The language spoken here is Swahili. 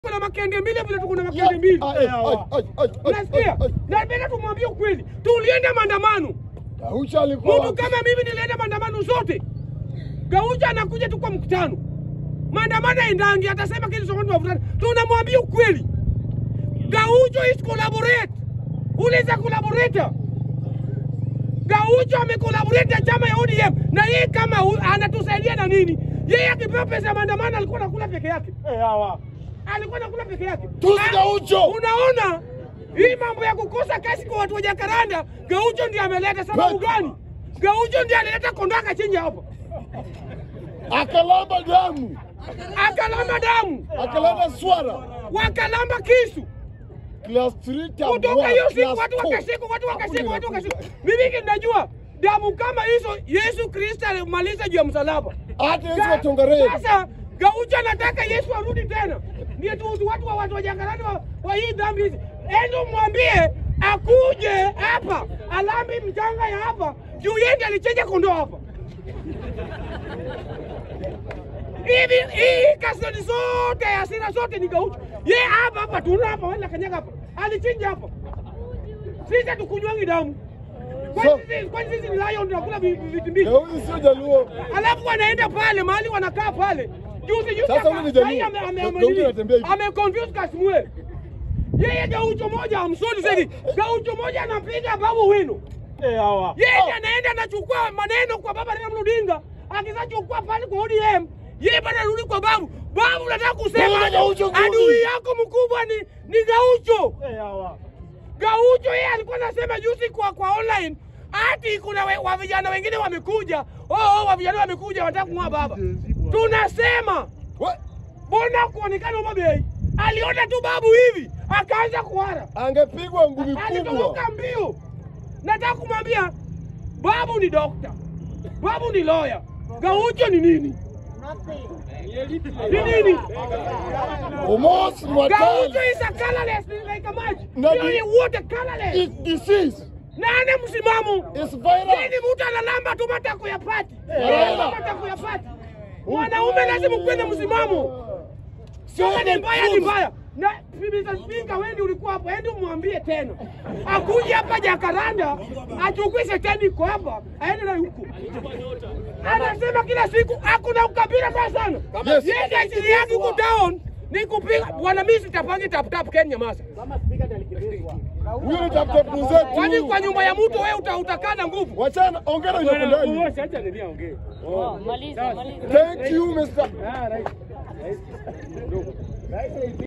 kuna makende mbili vile tuko na makende mbili. Ai, ai, ai, ai, ai, Unasikia? ai, ai. Na mbele tumwambie ukweli. Tulienda maandamano. Gaucho alikuwa Mtu kama mimi nilienda maandamano zote. Gaucho anakuja tu kwa mkutano. Maandamano endangi atasema kitu cha watu wavutana. Tunamwambia ukweli. Gaucho is collaborate. Uliza collaborator. Gaucho amekolaborate na chama ya ODM na yeye kama u- anatusaidia na nini? Yeye akipewa pesa ya maandamano alikuwa anakula peke yake. Alikuwa anakula peke yake. Tusi Ah, Gaucho. Unaona? Hii mambo ya kukosa kazi kwa watu wa Jakaranda, Gaucho ndiye ameleta. Sababu Kweli. gani? Gaucho ndiye alileta kondoo akachinja hapa, akalamba damu, akalamba damu, akalamba swara wakalamba kisu class 3 tab kutoka one, hiyo siku, class watu four. wakashikwa, watu wakashikwa, Hakuna watu inakuja. wakashikwa. Mimi ninajua damu kama hizo Yesu Kristo alimaliza juu ya msalaba. hata Yesu wa Tongareni Sasa Gaucho anataka Yesu arudi tena, ndio tu tu watu wa watu wa Jakaranda wa, wa hii dhambi hizi. Endo mwambie akuje hapa alambi mchanga ya hapa juu yeye ndiye alichinja kondoo hapa. Hivi hii kasoni zote hasira zote ni Gaucho. Yeye hapa hapa tuna hapa wala kanyaga hapa. Alichinja hapa. Sisi hatukunywangi damu. Kwani So- sisi kwani sisi ni lion tunakula vi- vi- vitu mbili? Gaucho sio Jaluo. alafu wanaenda pale mahali wanakaa pale juzi juzi Sasa huyu ni Jaluo. ame- ame- ame- Gaucho anatembea hivi. ame confuse Kasmuel yeye Gaucho moja amsoni zaidi Gaucho moja anapiga babu wino yeye anaenda anachukua maneno kwa baba Raila Amolo Odinga akisachukua pale kwa ODM yeye bado anarudi kwa babu babu nataka kusema Bwana Gaucho kumi. adui yako mkubwa ni ni Gaucho Gaucho yeye alikuwa anasema juzi kwa kwa online ati kuna we, wa vijana wengine wamekuja. Oh, oh wa vijana wamekuja wanataka kung'oa baba. Tunasema We, mbona kuonekana Homa Bay aliona tu babu hivi akaanza kuhara, angepigwa ngumi kubwa. alitoroka mbio. Nataka kumwambia babu ni dokta, babu ni lawyer, Gaucho ni nini? Ni nini? Omos Gaucho Mwatali is a colorless like a maji. Na Hiyo di- ni wote colorless. is disease Nane msimamo. is virus. Nini mtu analamba tu matako ya pati? Raila. Matako ya pati. Mwanaume lazima kuwe na msimamo. Kama ni mbaya ni mbaya. Na Mr. Speaker wewe ndio ulikuwa hapo, ende umwambie tena. Akuje hapa Jakaranda, achukue shetani iko hapa, aende na huko. Anasema kila siku hakuna ukabila mbaya sana. Yes. Yeye ajili yake huko down ni kupiga bwana, mimi sitapangi tap tap Kenya masa. Huyo ni tafuta mwenzetu. Kwani kwa nyumba ya mtu wewe uta, utakaa na nguvu? Wachana, ongera yuko ndani. Maliza, maliza. Thank you Mr.